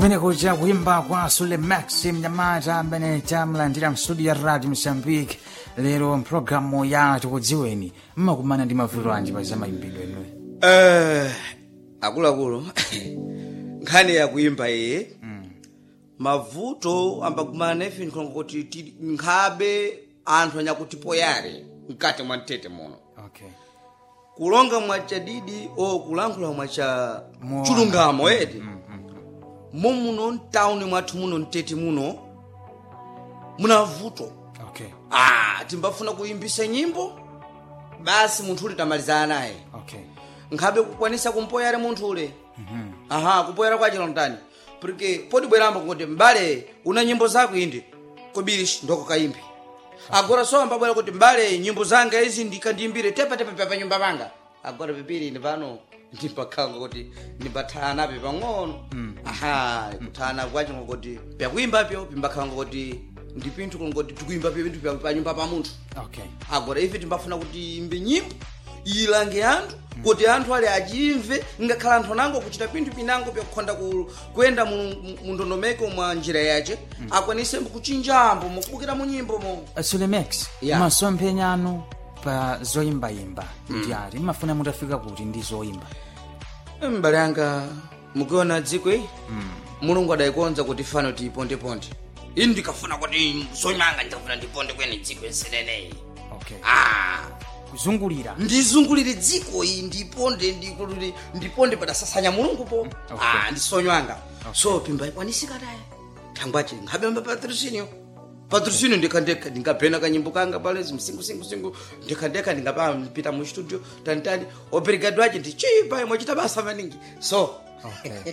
kumene kuja kuimba kwa sule max mnyamata amene tamlandira mstudio ya radio mozambique lero mpulogalamu ya tikudziweni mmakumana ndi mavuto anji pa za mayimbidwe enuyo Eh, akuluakulu nkhani yakuimba iyi mavuto ambakumana ife ndikhonga kuti ti- nkhabe anthu anyakutipoyare mkati mwa mtete muno okay kulonga mwachadidi o kulankhula mwacha Mowa. chilungamo edi momuno mtawuni mwathu muno mtete muno muna vuto okay ah, timbafuna kuimbisa nyimbo basi munthu uli tamalizana naye okay nkhabe kukwanisa kumpoyera munthu ule aha kupoyera kwachino mtani porque podi bweramba kuti mbale una nyimbo zako indi kobirishi ndoko kaimbi agora so ambabwera kuti mbale nyimbo zanga izi ndikandiimbire tepatepa pa nyumba panga agora pipiri ndi pano ndipakhanga kuti ndimbathanape pang'ono aha kuthana kwachino kuti pyakuimbapyo pimbakhanga kuti ndi pinthu kungoti tikuimba pinthu pa- pa nyumba pa munthu okay agora ife timbafuna kuti imbe nyimbo ilange anthu kuti anthu ali achimve ngakhala anthu anango kuchita pinthu pinango pyakukhonda ku- kuyenda mu mu- mu ndondomeko mwa njira yace akwanise kuchinjambo mukubukira mu nyimbo mo sule max Yeah. masomphenya anu pa zoyimbayimba ndi ati mmafuna mutafika kuti ndi zoyimba mbale anga mukuona dziko iyi mulungu adayikonza kuti fano tiyipondeponde ine ndikafuna kuti sonyanga ndikafuna ndiponde kwene dziko enseneneyi okay ah. kuzungulira ndizungulire dziko iyi ndiponde ndikulire- ndiponde padasasanya mulungu po ah, ndisonywanga so pimba ikwanisika taye thangwache nkhabemba patrisinio patrisinio ndikhandekha ndingabhena kanyimbo kanga palezi msingusingusingu ndikhandekha ndingapita mu studio tanitani obrigado wache ndichipa mwachita basa maningi so okay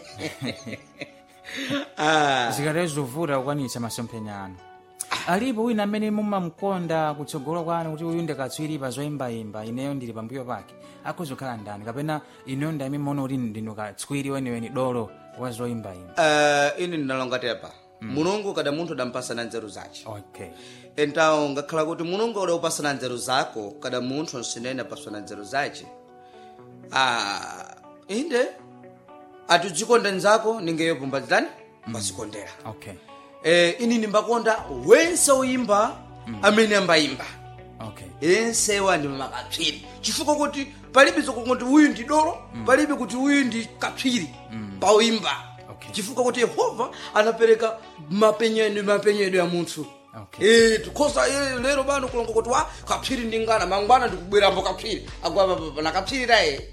ah, zikatero zovuta kukwanitsa masomphenya anu alipo wina amene mumamkonda kutsogolo kwanu kuti uyu ndikatswiri pa zoyimbayimba ineyo ndili pambuyo pake akhozokhala ndani kapena ineyo ndami mona kuti ndinu katswiri weniweni dolo wa zoyimbayimba uh, ine ndinalonga tepa mulungu kada munthu adampasana nzeru zace okay então ngakhala kuti mulungu adaupasana nzeru zako kada munthu nsinene apasana nzeru zace ah, inde atidzikonda nzako ningeyo pumbadzitani mbazikondera okay eh, ini ndimbakonda wense uyimba amene ambayimba okay ensewa ndi makapsiri chifukwa kuti palibe zokuti uyu ndi dolo palibe kuti uyu ndi kapsiri pauyimba Okay. chifukwa kuti yehova anapereka mapenyedwe mapenyedwe ya munthu Okay. Eh, tikhoza eh, lero bano kulonga kuti wa kapsiri ndingana mangwana ndikubwerambo kapsiri agwapa na kapsiri taye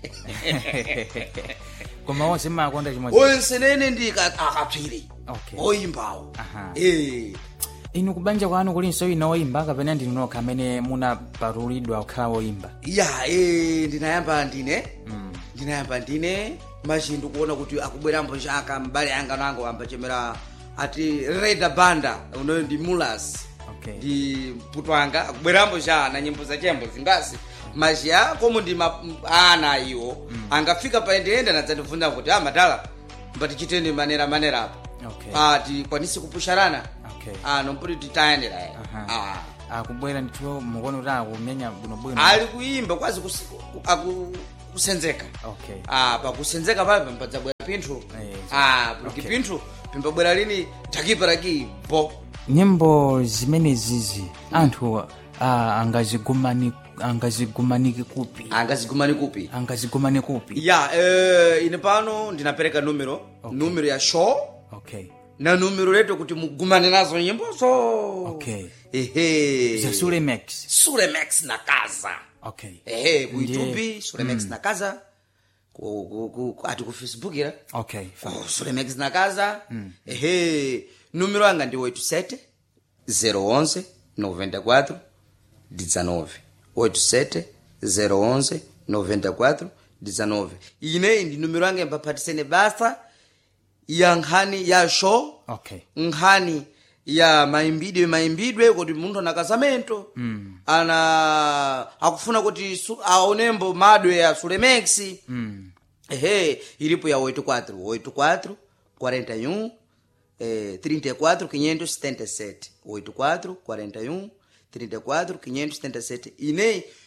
koma onse mmakonda chimodzi onsenene ndi ka- akapsiri Okay. oyimbawo Aha. Eh. inu kubanja kwanu kulinso wina woyimba kapena ndinu nokha amene munapatulidwa kukhala woyimba ya eh, ndinayamba ndine ndinayamba ndine machi ndikuona kuti akubwerambo chaka mbale anga nango ambachemera ati reda banda unoyo ndi mulas Okay. ndi mputo anga akubwerambo cha na nyimbo za chembo zingasi machi a komo ndi ma- m- ana iwo angafika paendeenda nadzandibvunza kuti a madala mbatichiteni manera manera apo Okay. ah, tikwanisi kupusharana Okay. ah, nomputi titayendera Aha. ah. akubwera ndithu mukuona kuti akumenya bwinobwino ali kuimba kwazi kusi- ku- aku- kusenzeka okay ah pakusenzeka pale pambadzabwera pinthu Eh, ah porque okay. pinthu pimbabwera lini takiparaki bo nyimbo zimenezizi anthu ah, angazigumani angazigumanike kupi angazigumani kupi angazigumane kupi ya eh, ine pano ndinapereka numero Okay. numero ya show okay na numero leto kuti mugumane nazo nyimbozo Okay. ehe za sule max sulemex na kaza okay ehe ku Ndiye- youtube sulemex na kaza ku, ku, ku, ku, ati ku facebook ira okay Oh, Sulemex na casa ehe número anga ndi 87 011 94 19 87 011 94 19 ineyi ndi numero anga impaphatisene basa ya nkhani ya show okay nkhani ya mayimbidwe mayimbidwe kuti munthu ana casamento mm. ana akufuna kuti su, aonembo madwe ya sulemex mm. ehe ilipo ya 84 84 41 eh, 34 577 84 41 34 577 ineyi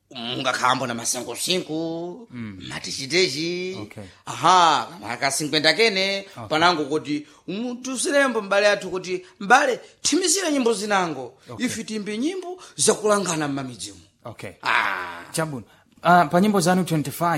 mungakhambo na masinkhosinkho matichitechi Okay. aha aka 50 kene panango kuti mm, tusilembo mbale athu kuti mbale thimisira nyimbo zinango ife timbe nyimbo zakulangana m'mamidzimu okay ah. chabwino uh, pa nyimbo zanu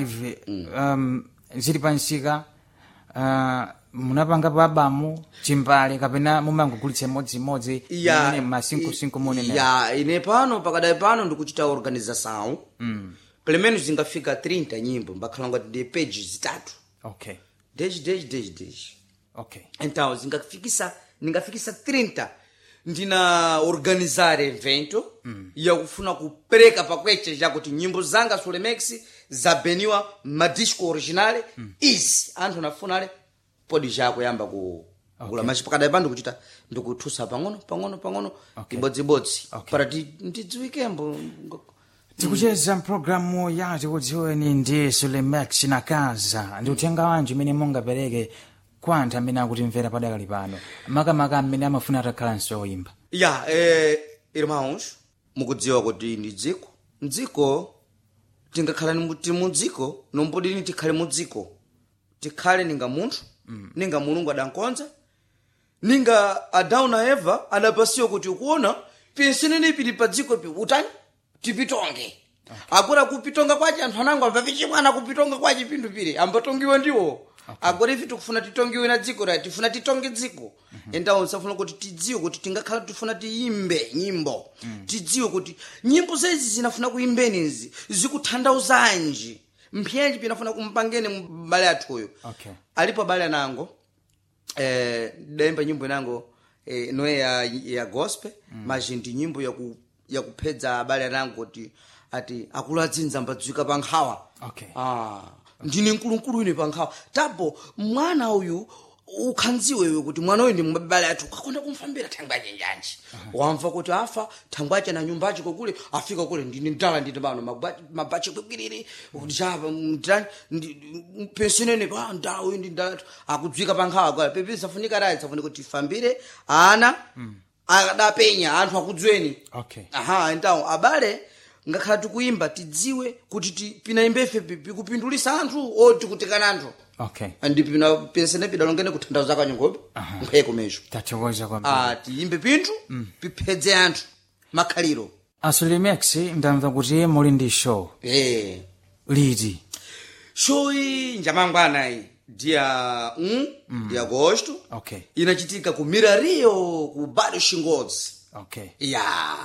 25 um, zili pansika uh, munapanga pa abamu chimbale kapena mumangogulitsa imodzimodzi ya imene masinkhosinkho munene ya ine pano pakadali pano ndikuchita organização mm. pelo menos zingafika 30 nyimbo mbakhala ngati ndi page zitatu okay deji deji deji deji okay então zingafikisa ningafikisa 30 ndina organizar evento mm. yakufuna kupereka pakweche chakuti nyimbo zanga solemex zabeniwa madisco originale mm. izi anthu nafunale podi chakuyamba ku Okay. kula machi pakadali pano ndikuchita ndikuthusa pang'ono pang'ono pang'ono Okay. ibodzibodzi Okay. para ti ndidziwikembo tikucheza mpulogalamu yati kudziweni ndi sulemex na kaza ndi uthenga wanji umene mungapereke kwa anthu amene akutimvera padakali pano makamaka amene amafuna atakhalanso oyimba ya eh, irmãos mukudziwa kuti ndi dziko mdziko tingakhala ni mu- tili mu dziko nombodini tikhale mu dziko tikhale ninga munthu mm. ninga mulungu adankonza ninga adamu na eva adapasiwa kuti ukuona pensenene pili pa dziko pi utani tipitonge agora kupitonga kwace anthu anango amva vichimwana kupitonga kwace pinthu pili ambatongiwe ndiwo agora ife tikufuna titongiwe na dziko ra tifuna titonge dziko endawo nsafuna kuti tidziwe kuti tingakhala tifuna tiyimbe nyimbo tidziwe kuti nyimbo zezi zinafuna kuyimbenizi zikuthandauzanji mphenji pinafuna kumpangeni mbale athuyo okay alipo abale anango eh, daimba nyimbo inango eh, noye ya, ya gospel mm. maji ndi nyimbo yaku, yakuphedza abale anango kuti ati akulu adzinza mbadzwika pa nkhawa Okay. ah, ndine mkulunkulu ine pa nkhawa tapo mwana uyu ukhanziwe iwe kuti mwana uyu ndi mbale athu ukakonda kumfambira thangwache njanji wamva kuti afa thangwache na nyumbache kokule afika kule ndine ndala ndine pano magba- mabache kwekwerere kuti chapa ndani pensionene pa ndawu ndi ndala athu akudzwika pa nkhawa kwa pepe safunika rayi safunika kuti tifambire ana akadapenya anthu akudzweni okay aha então abale ngakhala tikuyimba tidziwe kuti ti- pinayimbefe pi- pikupindulisa anthu oti kutikana anthu okay andi pina pensene pidalongene kutanthauza kanyongopi nkhweko mezo tathokoza kwambiri ah tiyimbe pinthu piphedze anthu makhaliro asulimex ndamva kuti muli ndi show eh liti shoyi njamangwana iyi dia 1 ndi agosto okay inachitika ku mirario ku bado shingodzi okay ya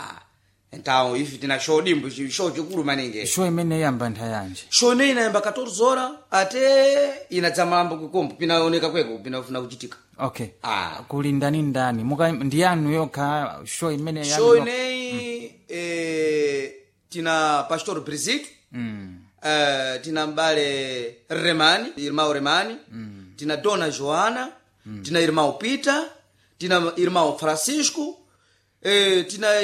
então ife tina show dimbo chi- show chikulu maningi show imene yamba nthayanji show ineyi inayamba 14 hora ate inadzamamba kukombo pinaoneka kweko pinafuna kuchitika okay Ah. kuli ndani ndani muka ndi yanu yokha show imene yanu show yokha? ineyi eh, tina pastor brisit mm. eh, tina mbale remani irmão remani tina dona joana tina irmão peter tina irmão francisco eh, tina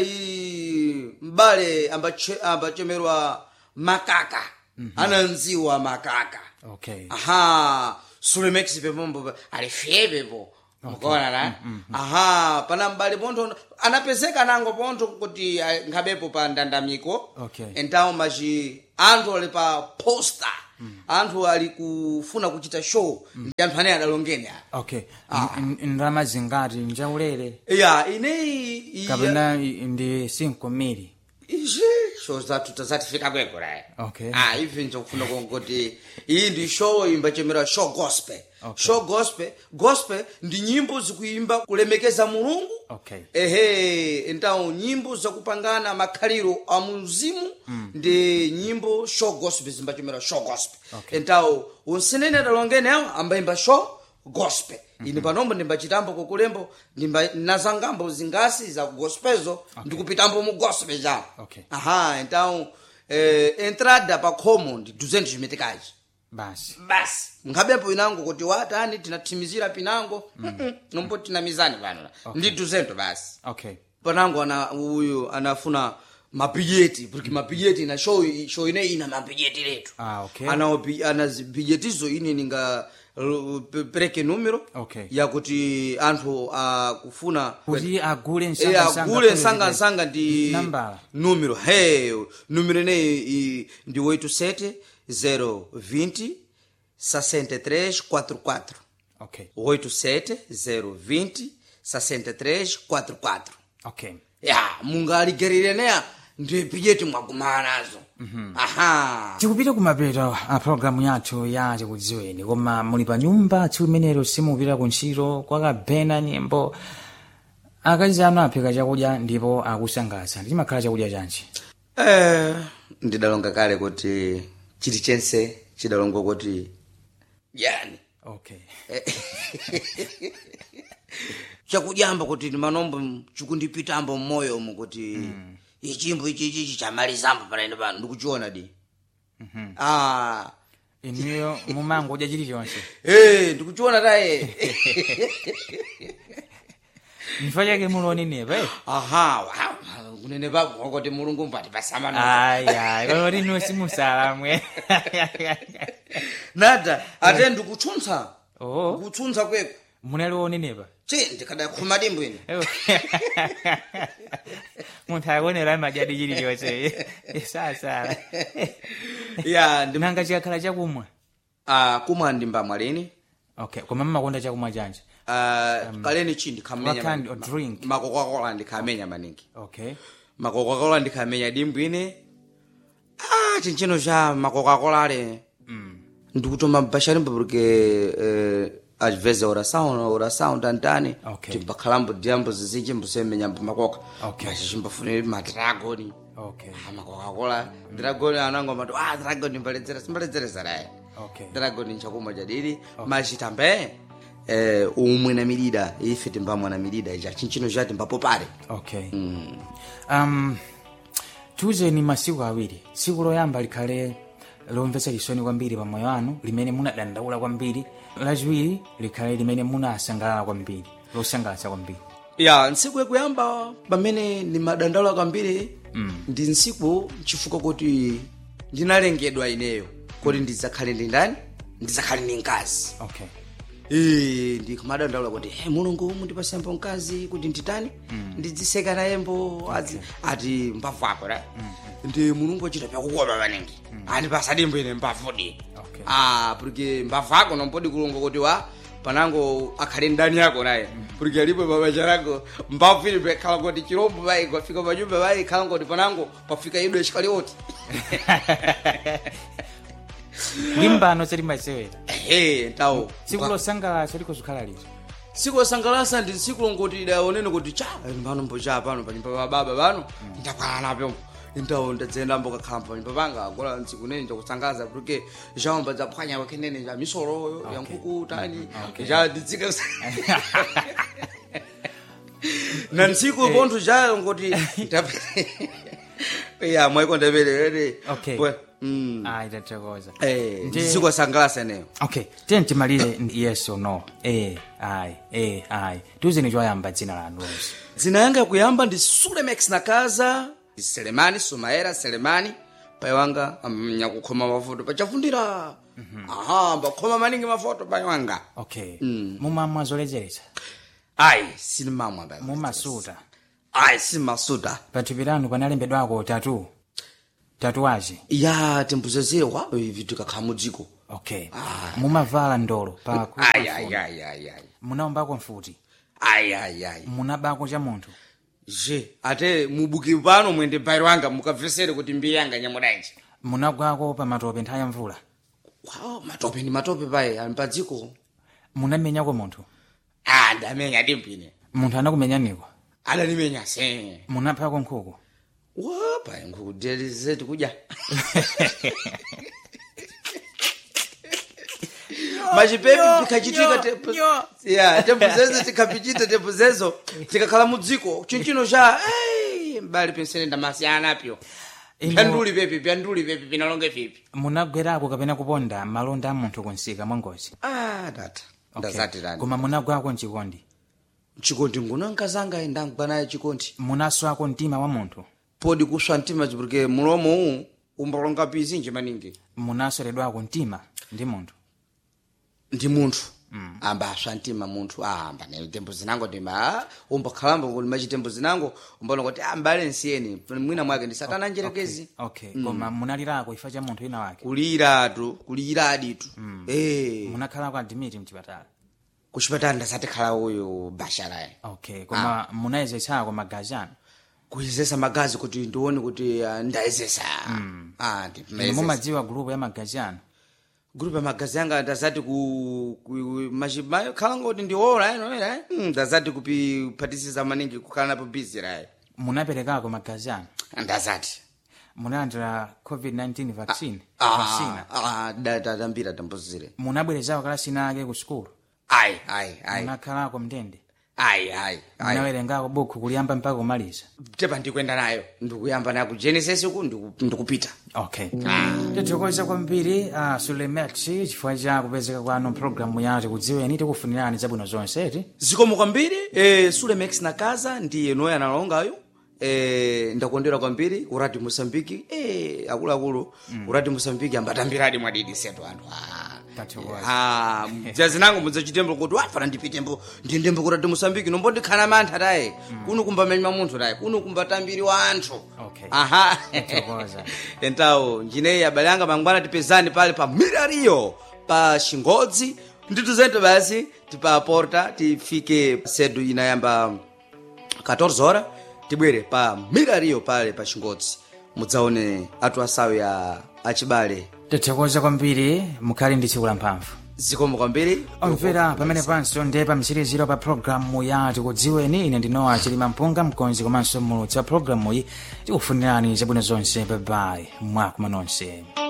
i, mbale ambache- ambachemerwa makaka ananziwa makaka okay aha sulemex pepombo alifye pepo mukaona na aha pana mbali pontho anapezeka nango pontho kuti ah, nkhabepo pa ndandamiko Okay. entawo machi anthu ali pa posta anthu ali kufuna kuchita show ndi anthu ane adalongeni a okay N- n- ndalama zingati njaulere ya ineyi iya- kapena i- ndi 5 mili izi show zathu tazatifika kweko rayi Okay. ah ivi nchokufuna kuti iyi ndi show imbachemera show gospel Okay. show gospel gospel ndi nyimbo zikuyimba kulemekeza mulungu okay ehe então nyimbo zakupangana makhaliro a muzimu ndi nyimbo show gospel zimbachemera show gospel Okay. então unsenene adalongene awo ambayimba show gospel ine panombo ndimbachitambo kukulembo ndimba nazangambo zingasi za gospelzo ndikupitambo mu gospel jawo Okay. aha então eh, entrada pa khomo ndi 200 chimetekachi basi basi nkhabepo inango kuti watani tinathimizira pinango mm. nombo tina mizani pano ndi 200 basi okay panango ana uyu anafuna mapijeti porque mapijeti na show show ine ina mapijeti letu ah okay ana opi- ana zi- pijetizo ine ninga l- pe- pereke numero Okay. yakuti anthu akufuna kuti agule Eh, msangamsanga agule kule msangamsanga ndi nambala numero he numero ineyi i- ndi 87 020 6344 okay 87 020 6344 okay ya mungaligerire neya ndi pijeti mwagumana nazo aha tikupita kumapeto a programu yathu ya tikudziweni koma muli pa nyumba tsiku limenelo simupita ku ntchito kwakabhena nyimbo akazi anu aphika chakudya ndipo akusangalatsa chimakhala chakudya chanji eh ndidalonga kale kuti chilichonse chidalongwa kuti yani okay chakudyamba kuti manombo chikundipitambo mmoyo umu kuti ichimbo ichi ichi chamalizambo panaine pano ndikuchiona di ah inuyo mumangodya chilichonse eh ndikuchiona taye mfa chake mulonenepa eh? aha wow. kunene pako kuti mulungu mpati pasamana aya kaloti inu simusalamwe nada ate ndikutsuntsa oh ndikutsuntsa kweko munali wonenepa chi ndikadakhuma dimbo ine munthu akonera madyadi chilichonse sasala ya ndi nanga chikakhala chakumwa ah kumwa ndimbamwa lini okay koma mmakonda chakumwa chanji ah kaleni chi ndikhamenya what kind of drink? makokakola ndikhamenya maningi okay makokakola ndikhamenya dimbo ine ah chinchino cha makokakola ale mm. ndikutoma mpashalimbo porque eh, às vezes a oração a oração tantani Okay. timbakhalambo diambo zizinji mbusemenyambo makoka Okay. mas chimbafunire madragoni okay Ah, makokakola dragoni anango matu ah dragoni mbaledzera simbaledzeresa naye okay dragoni nchakumwa chadiri mas tambe eh, umwe na milida ife timbamwa na milida ija chinchino chati mbapopale okay mm. um tiuzeni masiku awiri tsiku loyamba likhale lomvetsa chisoni kwambiri pa moyo wanu limene munadandaula kwambiri lachiwiri likhale limene munasangalala kwambiri losangalatsa kwambiri ya ntsiku yakuyamba pamene ndimadandaula kwambiri Mm. ndi ntsiku chifukwa kuti ndinalengedwa ineyo kuti ndidzakhale ndi ndani ndidzakhale ndi mkazi okay Eh, ndikumadandaula kuti hey, mulungu mundipasembo mkazi kuti nditani ndidziseka nayembo ati, ati mbavu ako ra ndi mulungu achita pyakukopa maningi andipasa dimbo ine mbavudi Okay. ah porque mbavu ako nompodi kulunga kuti wa panango akhale ndani yako naye porque alipo babacha lako mbavu ili pekhala kuti chirombo bai kwafika panyumba bai khala ngoti panango pafika idwe chikalioti limbano selimasewera ehe tawo tsiku losangalatsa likozikhala lito tsiku losangalatsa ndi tsiku longoti idaonene kuti cha pano mbocha pano panyumba pa baba pano ndakwana napo ndawo ndadzenda mbokakhala panyumba panga gola ntsiku nene ndakusangaza porque zhaomba dzaphwanya wakenene ja misoro ya nkhuku tani ja ndidzika na ntsiku pontho ja ngoti ya mwaikondapelere Okay. mm ayi tathokoza eh Ndi- ndi tsiku losangalatsa neyo okay tiye timalize ndi yes or no eh ayi eh ayi tiuzeni choyamba dzina lanu lonse dzina yanga yakuyamba ndi sulemex nakaza ndi selemani sumaera selemani pai wanga nyakukhoma mafoto pachavundira aha mbakhoma maningi mafoto pai wanga okay mumamwa zoledzeretsa ayi sinimamwa pai mumasuta ayi simasuta pathupi lanu panalembedwako tatu tatuwaji ya timbuzezere wa ivi tikakhala mudziko okay mumavala ndolo pa ku- ayi ayi ayi ayi ayi munaombako mfuti ayi ayi ayi munabako cha munthu je ate mubuki pano mwende pai wanga mukabvesere kuti mbiya yanga nyamudanji munagwako pa matope nthawi ya mvula wow matope ndi matope pai ali padziko munamenyako munthu ah ndamenya dimpine munthu anakumenyaniko adanimenya se munaphako nkhuku wapa nkukudelize tikudya machipepi tikachitika tepu ya tepu zezo tikapichita tepu zezo tikakhala mudziko chinchino cha "Ei, mbali pensene ndamasiyana pyo Ino- pyanduli pepi pyanduli pepi pinalonge vipi munagwerako kapena kuponda malonda a munthu kunsika mwangozi ah tata Okay. ndazati tani koma munagwako mchikondi chikondi nguno nkazanga ndangwa naye chikondi munaswako mtima wa munthu podi kuswa mtima chipurike mulomo uwu umbalonga pizinji maningi munasweredwako mtima ndi munthu ndi munthu amba aswa mtima munthu amba ne tembo zinango ndima umbakhalamba kuti machitembo zinango umbona kuti ambale nsiyeni mwina mwake ndi satana njerekezi okay koma munalirako ifa cha munthu wina wake kuliratu kuliraditu eh munakhalako adimiti mchipatala kuchipatala ndasatikhala uyu basharayi okay koma munayezetsako magazi anu kuyezesa magazi kuti ndione kuti ah, ndayezesa ah inu ndipimezesa mumadziwa gulupu ya magazi anu grupu ya magazi anga ndazati ku, ku machimayo khala ngoti ndiwola eno era mm, ndazati kupiphatisiza maningi kukhala napo busy rayi munaperekako magazi anu ndazati munalandira covid-19 vaccine Ah, vaccina ah, da- da- dambira tambuzire munabwerezako kalasina ake ku sukulu ayi ayi ayi munakhalako mndende ayi ayi ayi munawerengako buku kuliyamba mpaka kumaliza tepa ndikwenda nayo ndikuyamba nayo ku genesis uku ndiku- ndikupita okay tithokoza kwambiri uh, sulemex chifukwa cha kupezeka kwanu mpulogalamu yathu kudziweni tikufunirani zabwino zonse zikomo kwambiri eh, sulemex nakaza ndiye noye analongayo eh, ndakondera kwambiri urati mosambiki eh, akuluakulu urati mosambiki ambatambiradi mwadidi setu anthu ah. Tathokoza. Ah, jazinango mudzachitembo kuti wafana ndipitembo ndindembo kurati mosambiki nombondikhala mantha taye kuno kumbamanyima munthu taye kuno kumbatambiri wa anthu Okay. aha Tathokoza. entawo njineyi abale anga mangwana tipezani pale pa mirariyo pa xingodzi ndituzente basi tipaporta tifike sedu inayamba 14 hora tibwere pa mirariyo pale pa xingodzi mudzaone atu asawu ya achibale tithokoza kwambiri mukhale ndi tsiku la mphamvu zikomo kwambiri omvera pamene panso ndi pa mtsiriziro pa programu yathu kudziweni ine ndinowa chilima mpunga mkonzi komanso mulutsi wa programu iyi tikufunirani zabwino zonse babayi mwakuma nonse